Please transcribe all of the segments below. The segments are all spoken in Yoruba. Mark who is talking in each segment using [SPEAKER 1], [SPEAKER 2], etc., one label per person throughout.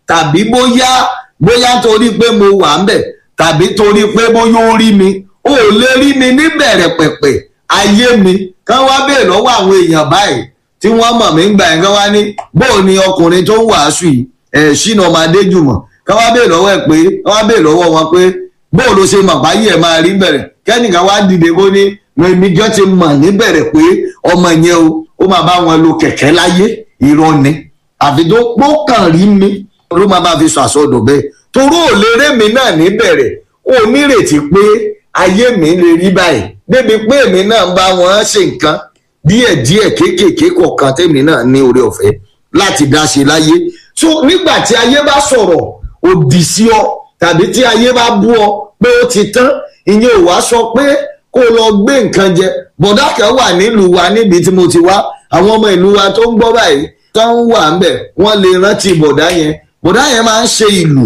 [SPEAKER 1] tàbí bóyá bóyá torí pé mo wà ń bẹ̀ tàbí torí pé bóyá ó rí mi ó lè rí mi níbẹ̀rẹ̀ pẹ̀pẹ̀ ayé mi kán wá bèèrè lọ́wọ́ àwọn èèyàn báyìí tí wọ́n mọ̀ mí gbà yẹn kán wá ní bóò ni ọkùnrin tó ń wàásù yìí ẹ̀ ṣínà ọmọ adéjùmọ̀ kán wá bèèrè lọ́wọ́ ẹ̀ pé kán wá bèèrè lọ́wọ́ wọn pé bóò ló ṣe mọ̀ báyìí ẹ̀ máa rí bẹ̀rẹ̀ kẹ́nìkan wá dìde kó ní èmi jọ́ ti mọ̀ níbẹ̀rẹ̀ pé ọmọ yẹn o ó máa bá wọn lo kẹ̀kẹ́ láyé irọ́ ni àfi tó pọ́kàn rí mi ló máa bá fi sọ àsọdọ̀ bẹ́ẹ̀ toró ò lè ré mi náà níbẹ̀rẹ̀ ó nírètí pé ayé mi lè rí báyìí débi pé èmi náà ń bá wọn ṣe nǹkan díẹ̀díẹ̀ kéékèèké kọ̀ọ̀kan tèmi náà ní oore ọ̀fẹ́ láti dá ṣe láyé so nígbà tí ayé bá sọ̀rọ̀ òdì sí ọ tàbí tí ayé bá bú ọ pé ó ti tán ìyẹn ò wá sọ pé kó lọ gbé nǹkan jẹ bọ̀dá kan wà nílùú wa níbi tí mo ti wá àwọn ọmọ ìlú wa tó ń gbọ́ báyìí tó ń wà ń bẹ̀ wọ́n lè rántí bọ̀dá yẹn bọ̀dá yẹn máa ń ṣe ìlù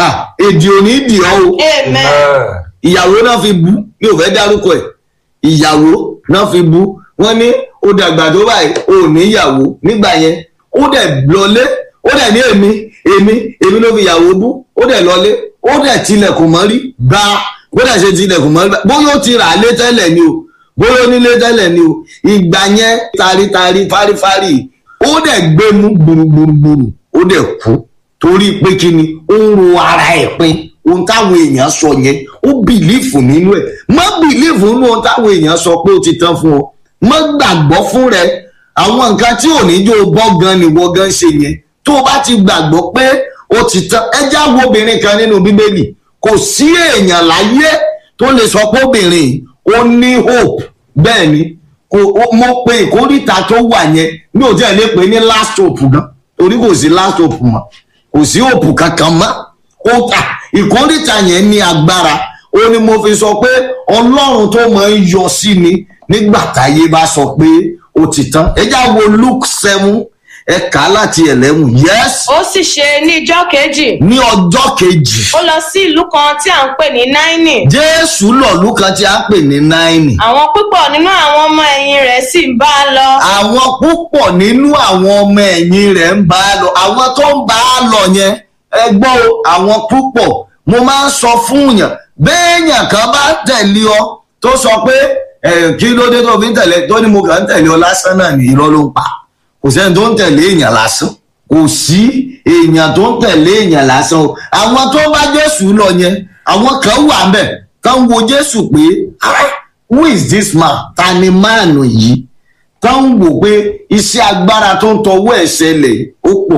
[SPEAKER 1] èdè òní dì ọ́ o
[SPEAKER 2] amen
[SPEAKER 1] ìyàwó náà fi bú mi ò fẹ́ dárúkọ ẹ̀ ìyàwó náà fi bú wọ́n ní ó dàgbà tó báyìí ò níyàwó nígbà yẹn ó dẹ̀ lọlé ó dẹ̀ ní èmi èmi èmi ló fi ìyàwó bú ó dẹ̀ lọlé ó dẹ̀ tilẹ̀kùn mọ́rí gbá bó dẹ̀ ṣe tilẹ̀kùn mọ́rí gbá bóyá ó ti rà á lé tẹ́lẹ̀ ni o bóyá ó nílé tẹ́lẹ̀ ni o ìgbà yẹn taritari fárífárí ó dẹ̀ gbé mú gbùrùgbùrùgbùrù ó dẹ̀ kú torí pé kí ni ó ń ro ara ẹ̀ pin ohun táwọn èèyàn sọ yẹn ó bìlífù nínú ẹ̀ má bìlífù nínú ohun táwọn èèyàn sọ pé ó ti tán fún ọ má gbàgbọ́ fún rẹ àwọn nǹkan tí ò ní jó bọ́ gan ni wọ́n gan ṣe yẹn tó o bá ti gbàgbọ́ pé ó ti tán ẹjẹ́ àwọn obìnrin kan nínú bíbélì kò sí èèyàn láyé tó lè sọ pé obìnrin ó ní hope bẹ́ẹ̀ ni mo pe ìkórìtà tó wà yẹn mi ò tí ẹ̀ lè pè ní last hope gan torí kò sí last hope mọ́ kò sí hope kankan mọ́ ó ta ìkórìtà yẹn ní agbára ó ní mo fi sọ pé ọlọ́run tó máa ń yọ sí mi nígbà táyé bá sọ pé ó ti tán ẹ já wo luke seven ẹ kà á láti ẹlẹ́wọ̀n yes
[SPEAKER 2] ó sì ṣe ní ijọ́ kejì
[SPEAKER 1] ní ọjọ́ kejì
[SPEAKER 2] ó lọ sí ìlú kan tí à ń pè ní náínì
[SPEAKER 1] jésù lọ̀lú kan tí a ń pè ní náìnì
[SPEAKER 2] àwọn púpọ̀ nínú àwọn ọmọ ẹ̀yìn rẹ̀ sì ń bá a lọ
[SPEAKER 1] àwọn púpọ̀ nínú àwọn ọmọ ẹ̀yìn rẹ̀ ń bá a lọ àwọn tó ń bá a lọ yẹn ẹ gbọ́ o àwọn púpọ̀ mo máa ń sọ fún yàn béèyàn kan bá tẹ̀lé ọ tó sọ pé ẹ̀ kí ló dé tó fi ń tẹ̀lé tó ní mo kàn ń tẹ̀lé ọ lásán náà ní irọ́ ló ń pa kò sẹ́ni tó ń tẹ̀lé èèyàn lásán kò sí èèyàn tó ń tẹ̀lé èèyàn lásán o àwọn tó bá jésù lọ yẹn àwọn kan wà ń bẹ̀ kan wo jésù pé "Ah, who is this man ta ni máàlù yìí kan wò pé iṣẹ́ agbára tó ń tọwọ́ ẹ̀ ṣẹlẹ̀ ó pọ̀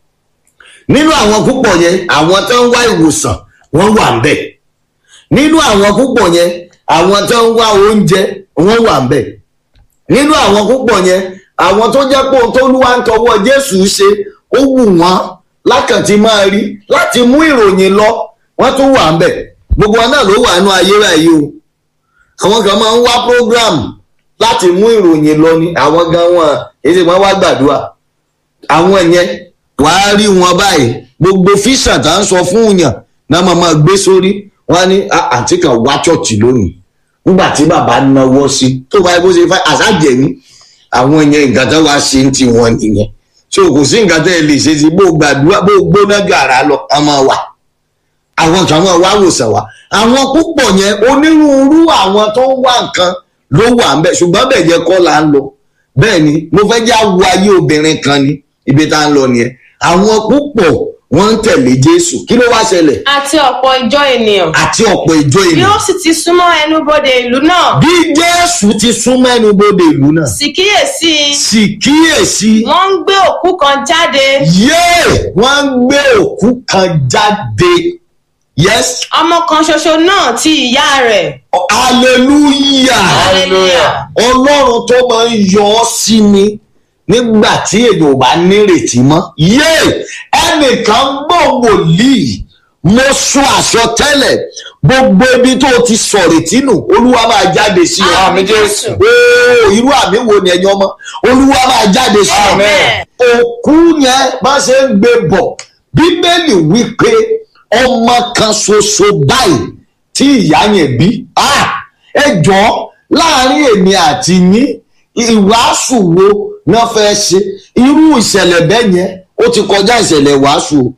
[SPEAKER 1] nínú àwọn púpọ̀ yẹn àwọn tó ń wá ìwòsàn wọ́n wà ń bẹ̀ nínú àwọn púpọ̀ yẹn àwọn tó ń wá oúnjẹ wọ́n wà ń bẹ̀ nínú àwọn púpọ̀ yẹn àwọn tó jẹ́ pé ohun tó lúwa ń tọwọ́ jésù ṣe ó wù wọ́n lákàntí máa rí láti mú ìròyìn lọ wọ́n tún wà ń bẹ̀ gbogbo wọn náà ló wà nínú ayé báyìí o àwọn kan máa ń wá program láti mú ìròyìn lọ ni àwọn gan wọn èsì wọn wá gbàdúrà àwọn yẹn wàá rí wọn báyìí gbogbo fíṣà tá ń sọ fún yàn náà máa máa gbé sórí wọn á ní "Ah, àǹtí kan wá ṣọ́ọ̀ṣì lónìí nígbà tí bàbá náwó sí tó bá yẹ kó ṣe fẹ́ àṣàjẹ́ ní àwọn yẹn nǹkan tó wá ṣe ń ti wọn nìyẹn so kò sí nǹkan tẹ́ ẹ lè ṣe sí bó gbàdúrà bó gbóná gàrà lọ a máa wà àwọn kan máa wá wòsàn wá àwọn púpọ̀ yẹn onírúurú àwọn tó ń wá nǹkan ló wà ń bẹ̀ ṣùgbọ́n bẹ́ẹ̀ yẹ kọ́ là ń lọ bẹ́ẹ̀ ni mo fẹ́ já wo ayé obìnrin kan ni ibi tá ń lọ nìyẹn àwọn púpọ̀ wọ́n ń tẹ̀lé jésù kí ló wá ṣẹlẹ̀
[SPEAKER 2] àti ọ̀pọ̀ ìjọ ènìyàn
[SPEAKER 1] àti ọ̀pọ̀ ìjọ
[SPEAKER 2] bí
[SPEAKER 1] ènìyàn
[SPEAKER 2] ó sì ti súnmọ́ ẹnubodè ìlú náà
[SPEAKER 1] bí jésù ti súnmọ́ ẹnu bodè ìlú náà
[SPEAKER 2] sì kíyèsí
[SPEAKER 1] sì kíyèsí
[SPEAKER 2] wọ́n ń gbé òkú kan jáde
[SPEAKER 1] yéè wọ́n ń gbé òkú kan jáde yes
[SPEAKER 2] ọmọ kan ṣoṣo náà ti ìyá rẹ̀
[SPEAKER 1] hallelujah
[SPEAKER 2] hallelujah
[SPEAKER 1] ọlọ́run tó máa ń yọ ọ́ sí mi nígbà tí èèyàn ò bá nírètí mọ́ yéè ẹnìkan gbọ́ wòlíì mo sọ àsọtẹ́lẹ̀ gbogbo ibi tó ti sọ̀rètí nù olúwa máa jáde sí ọ
[SPEAKER 2] Àmín Jésù.
[SPEAKER 1] ooo irú àmì wo ni ẹ̀yin ọmọ olúwa máa jáde sí ọ
[SPEAKER 2] Amen.
[SPEAKER 1] òkú yẹn bá ṣe ń gbé bọ̀ bíbélì wí pé ọmọ kan ṣoṣo báyìí tí ìyá yẹn bí ah, ẹ jọ láàrin èmi àti yín ìwàásù wo náà fẹ́ ṣe irú ìṣẹ̀lẹ̀ bẹ́ẹ̀ yẹn ó ti kọjá ìṣẹ̀lẹ̀ wàásù o